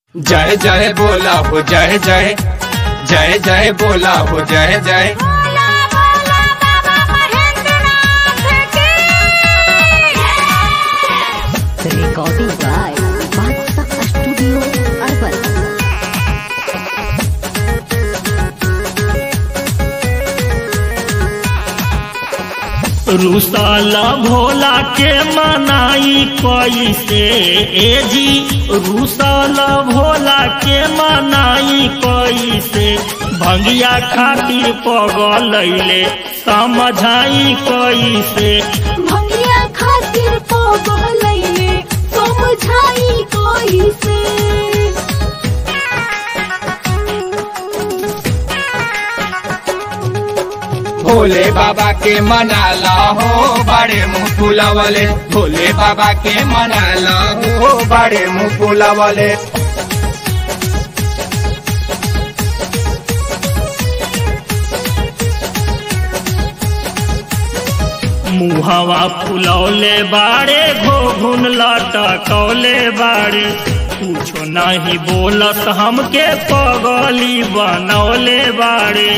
जय जय बोला हो जय जय जय जय बोला हो जय जय बोला बोला बाबा महेंद्रनाथ की Recording by Badshah Studio Urban. रुसाला Bhola के मनाई कैसे ए जी रुसाला भोला के मनाई कैसे भंगिया खातिर पगलैले समझाई कैसे भंगिया खातिर पगलैले समझाई कोई से भोले बाबा के मनाला हो बड़े मुँह फुलावले भोले बाबा के मनाला हो बड़े मुँह फुलावले मुहवा फुलौले बाड़े घोघुन लटकौले बाड़े कुछो नहीं बोलत हमके पगली बनौले बाड़े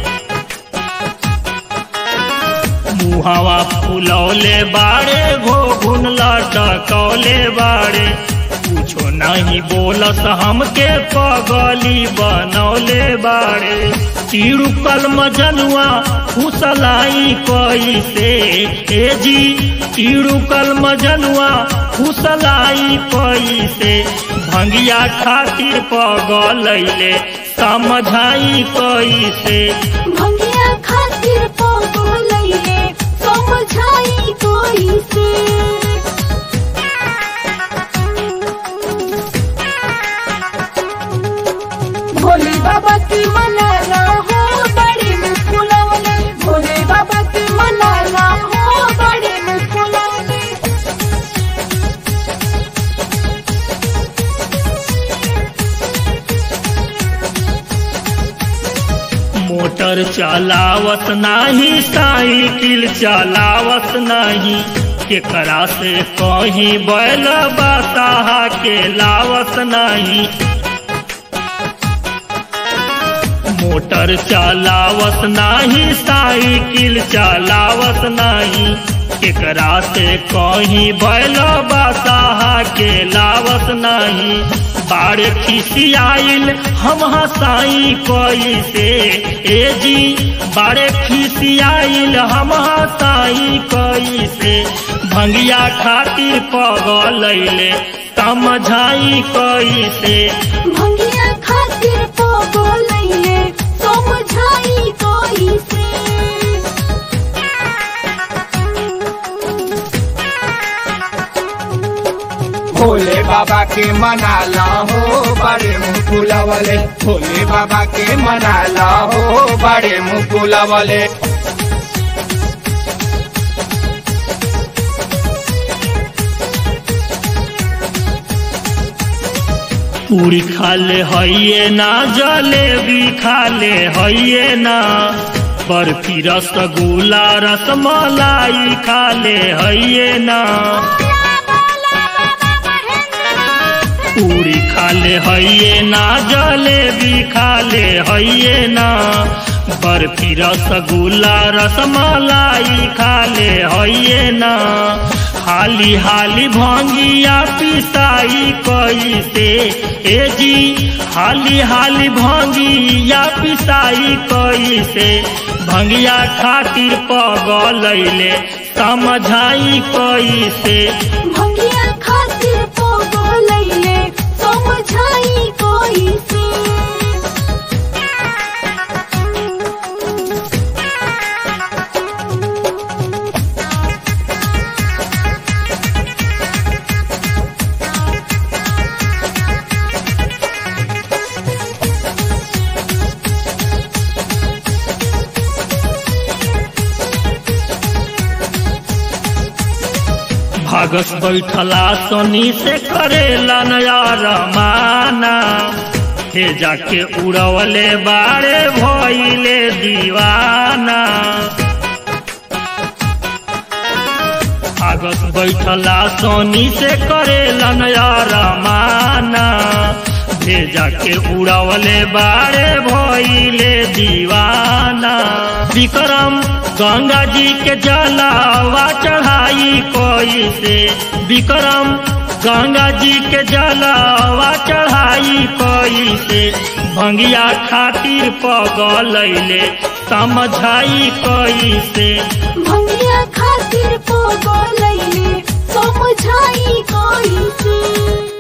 मुहवा फुलौले बाड़े घोघुन लटकौले बाड़े कुछो नहीं बोलत हमके पगली बनौले बाड़े चिड़ुकल मजनुआ फुसलाई कैसे ए जी चिड़ुकल मजनुआ फुसलाई कैसे भंगिया खातिर पगलैले समझाई कैसे भंगिया खातिर पगलैले समझाई कोई से भोले बाबा की मनाना हो बड़े में फुलावले भोले बाबा की मनाना हो बड़े में फुलावले मोटर चलावत नाही साइकिल चलावत नहीं केकरा से कहीं बैल बताहा के लावत नहीं मोटर चलावत नाही साइकिल चलावत नहीं केकरा से कहीं बैल बताहा के लावत नहीं बाड़े खिसियाइल हम हसाई कैसे ए जी बाड़े खिसियाइल हम हसाई कैसे भंगिया खातिर पगलैले समझाई कैसे भंगिया खातिर पगलैले समझाई कोई से भोले बाबा के मनाला हो बड़े मुँह फुलावले भोले बाबा के मनाला हो बड़े मुँह फुलावले पूरी खाले हइये ना जलेबी खाले हइये ना बर्फी रसगुल्ला रसमलाई खाले हइये ना पूरी खाले हइये ना जलेबी खाले हइये ना बर्फी रसगुल्ला रसमलाई खाले हइये ना हाली हाली भंगिया पिसाई कैसे ए जी हाली हाली भंगिया पिसाई कैसे भंगिया खातिर पगलैले समझाई कैसे भंगिया खातिर पगलैले समझाई कोई से भागस बैठला सोनी से करेला नया रमाना हे जाके उड़वले बाड़े भइले दीवाना भागस बैठला सोनी से करेला नया रमाना हे जाके उड़वले बाड़े भइले दीवाना विक्रम गंगा जी के जलावा चढ़ाई कोई से विक्रम गंगा जी के जलावा चढ़ाई कोई से भंगिया खातिर पगलैले समझाई कोई से भंगिया खातिर पोगो लैले समझाई कोई से